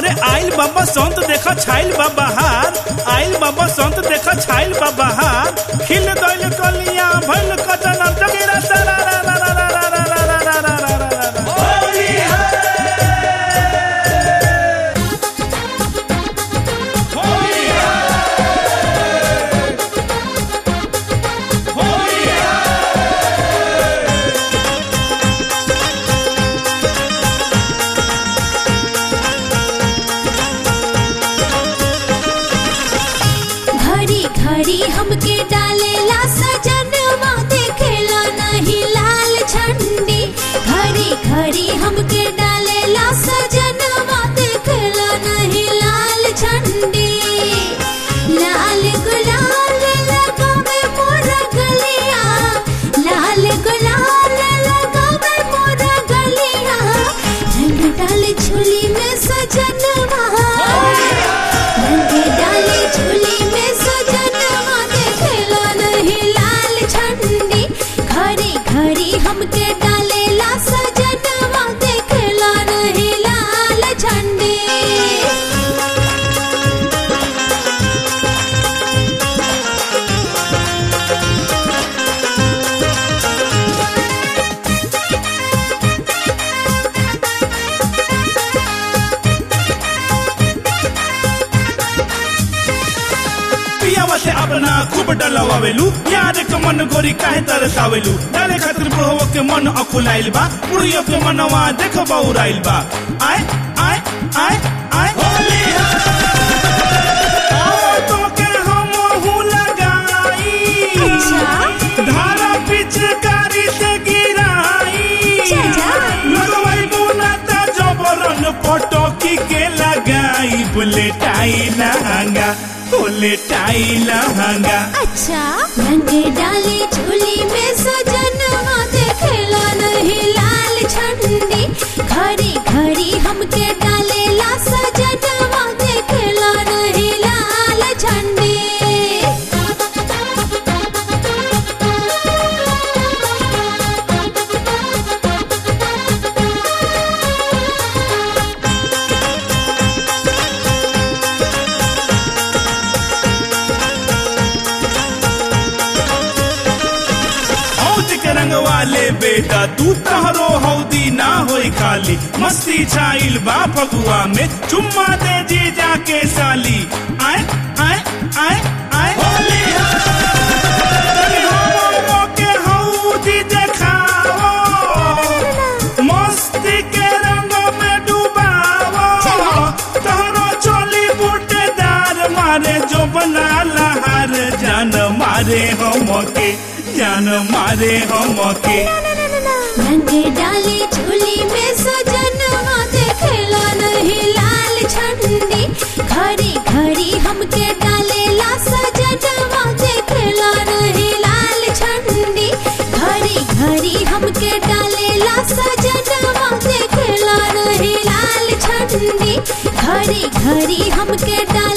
अरे आइल बाबा संत देखा छाइल बा बहार आइल बाबा संत देखा छाइल बा बहार खिल दैल कलिया भइल कटन जगेरा सारा रा रा रा रा रा रा रा रा रा रा रा रा रा घड़ी घड़ी हमके डालेला सजनवा देखेला नहीं लाल झंडी घड़ी घड़ी हमके डालेला सजनवा देखेला नहीं लाल झंडी लाल गुलाल लगावे मोरा गलिया लाल गुलाल लगावे मोरा गलिया रंग डाल झोली में सजनवा रंग डाले झोली में सजनवा देखेला नहीं लाल झंडी घड़ी घड़ी हमके डालेला सजनवा देखेला नहीं लाल झंडी पियावा से अपना खूब डलवावेलू प्यार के मन गोरी काहे तरसावेलू डाले खातिर बुढ़वा के मन अकुलाइल बा बुढ़ियो के मनवा देख बौराइल बा आय आय आय आय होली तो के हम हूँ लगाई अच्छा। धारा पिचकारी से गिराई चाचा। लगवाई बुनाता जबरन पटकी के लगाई बुलेटाई लहंगा बुलेटाई लहंगा अच्छा रंग डाले झोली में सजनवा देखेला नहीं लाल झंडी घड़ी घड़ी हमके डालेला सजनवा देखेला नहीं लाल झंडी हौद के रंग वाले बेटा तू तहरो हौदी ना होई खाली मस्ती छाइल बा फगुआ में चुम्मा दे जी जाके साली आय आय आय आय होली तनी हमरो के हौदी देखावो मस्ती के रंग में डुबावो तहरो चोली बूटेदार मारे जो बना लहार जान मारे हमके जान मारे हमके रंग डाले झोली में सजनवा देखेला नहीं लाल झंडी घड़ी घड़ी हमके डालेला सजनवा देखेला नहीं लाल झंडी घड़ी घड़ी हमके डालेला सजनवा देखेला नहीं लाल झंडी घड़ी घड़ी हमके डाले